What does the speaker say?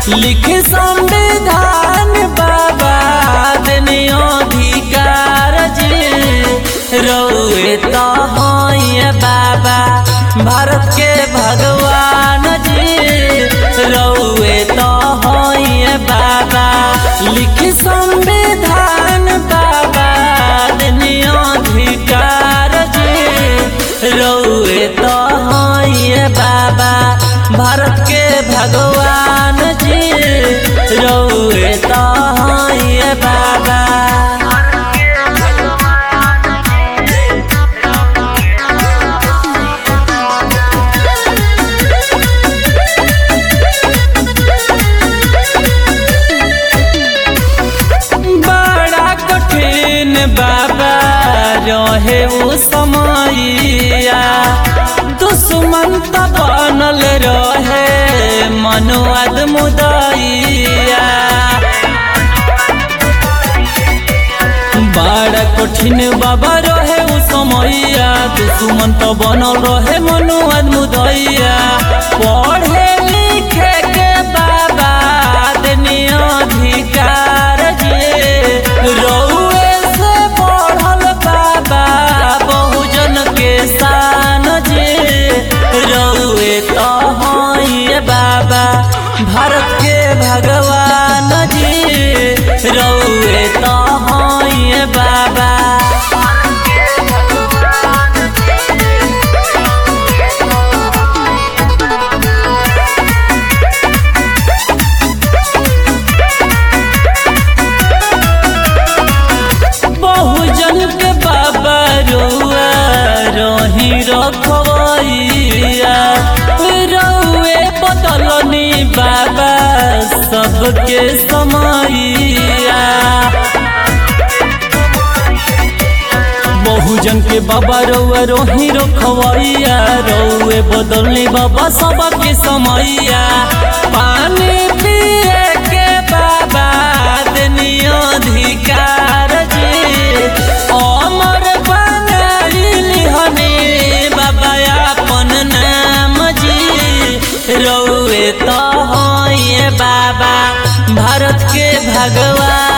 लिख संविधान बाबा देने अधिकार जी रउए तो हैं बाबा भारत के भगवान जी रउए तो हैं बाबा लिख संविधान बाबा देने अधिकार जी रउए तो हैं बाबा भारत के भगवान जी रउए तो हैं बाबा बड़ा कठिन बाबा रहे वो समैया दुश्मन त बनल रहे मनुआद मुदैया बड़ा कठिन बाबा रहे उ समैया दुश्मन त बनल रहे मनुआद मुदैया पढ़े लिखे के बाबा देनी अधिकार जे रउए से बढ़ल बाबा बहुजन के शान जे रउए तो हैं बाबा भारत के भगवान जी रउए तो हैं बाबा बहुजन के बाबा रुआ रही रखवैया रउए बदलनी बाबा सबके समैया बहुजन के बाबा रउआ रोही रखवैया रउए बदलनी बाबा सबके समैया पानी पिए के बाबा देनी अधिकार जी अमर बनाइली हने बाबा अपन नाम जी रउए तो हैं बाबा भारत के भगवान